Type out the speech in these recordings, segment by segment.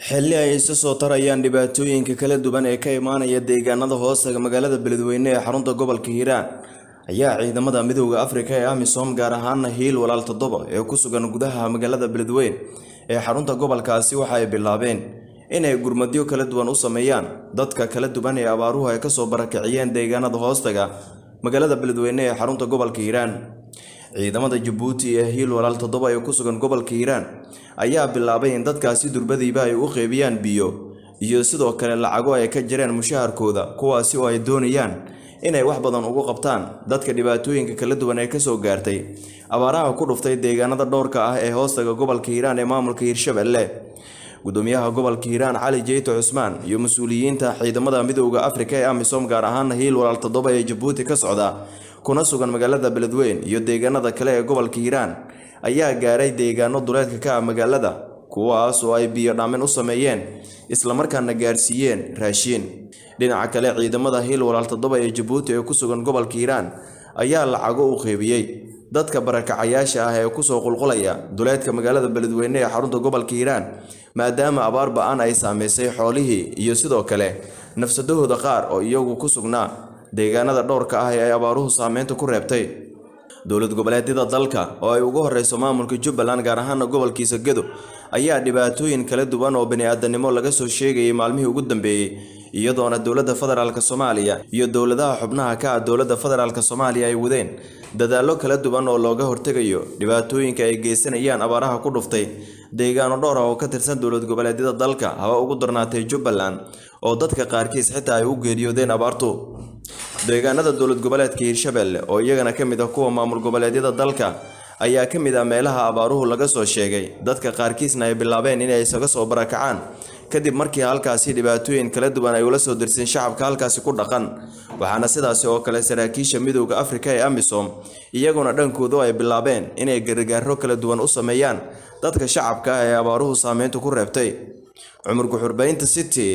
xilli ay isa soo tarayaan dhibaatooyinka kala duwan ee ka imaanaya deegaanada hoostaga magaalada beledweyne ee xarunta gobolka hiiraan ayaa ciidamada midooda afrika ee amisom gaar ahaana hiil walaal toddoba ee ku sugan gudaha magaalada beledweyne ee xarunta gobolkaasi waxa ay bilaabeen inay gurmadyo kala duwan u sameeyaan dadka kala duwan ee abaaruhu ay kasoo barakiciyeen deegaanada hoostaga magaalada beledweyne ee xarunta gobolka hiiraan ciidamada jabuuti ee hiil walaal toddoba ee ku sugan gobolka hiiraan ayaa bilaabay in dadkaasi durbadiiba ay u qeybiyaan biyo iyo sidoo kale lacago ay ka jireen mushaharkooda kuwaasi oo ay doonayaan inay wax badan ugu qabtaan dadka dhibaatooyinka kala duwan ee kasoo gaartay abaaraha ku dhuftay deegaanada dhowrka ah ee hoostaga gobolka hiiraan ee maamulka hiirshabelle gudoomiyaha gobolka hiiraan cali jeyto cusmaan iyo mas-uuliyiinta ciidamada midooda afrika ee amisom gaar ahaana hiil walaal toddoba ee jabuuti ka socda kuna sugan magaalada beledweyne iyo deegaanada kale ee gobolka hiiraan ayaa gaaray deegaano duleedka ka ah magaalada kuwaas oo ay biyo dhaamin u sameeyeen islamarkaana gaarsiiyeen raashiin dhinaca kale ciidamada hiil walaal toddoba ee jabuuti ee ku sugan gobolka hiiraan ayaa lacago u qeybiyey dadka barakacayaasha ah ee kusoo qulqulaya duleedka magaalada beledweyne ee xarunta gobolka hiiraan maadaama abaar ba-an ay saameysay xoolihii iyo sidoo kale nafsadahooda qaar oo iyagu ku sugnaa deegaanada dhowrka ah ee ay abaaruhu saameynta ku reebtay dowlad goboleedyada dalka oo ay ugu horeyso maamulka jubbaland gaar ahaana gobolkiisa gedo ayaa dhibaatooyin kala duwan oo bani-aadanimo laga soo sheegayay maalmihii ugu dambeeyey iyadoona dowladda federaalk soomaaliya iyo dowladaha xubnaha ka ah dowladda federaalk soomaaliya ay wadeen dadaallo kala duwan oo looga hortegayo dhibaatooyinka ay geysanayaan abaaraha ku dhuftay deegaano dhowr ah oo ka tirsan dowlad goboleedyada dalka haba ugu darnaatay jubbaland oo dadka qaarkiis xitaa ay u geeriyoodeen abaartu deegaanada dowlad goboleedka hiirshabelle oo iyagana ka mid ah kuwa maamul goboleedyada dalka ayaa ka mid ah meelaha abaaruhu laga soo sheegay dadka qaarkiisna ay bilaabeen inay isaga soo barakacaan kadib markii halkaasi dhibaatooyin kala duwan ay ula soo dirteen shacabka halkaasi ku dhaqan waxaana sidaasi oo kale saraakiisha midooda afrika ee amisom iyaguna dhankoodu ay bilaabeen inay gargaaro kala duwan u sameeyaan dadka shacabka ah ee abaaruhu saameyntu ku reebtay cumar guxurbaynta city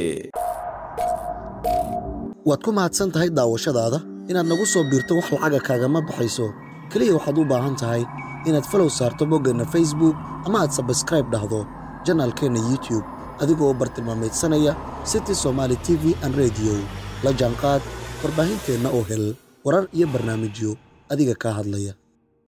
waad ku mahadsan tahay daawashadaada inaad nagu soo biirto wax lacaga kaagama baxayso keliya waxaad u baahan tahay inaad falow saarto boggeenna facebook ama aad sabskraib dhahdo janaalkeenna youtube adigoo bartilmaamaydsanaya city somaali t v an rediyo la jaanqaad warbaahinteenna oo hel warar iyo barnaamijyo adiga kaa hadlaya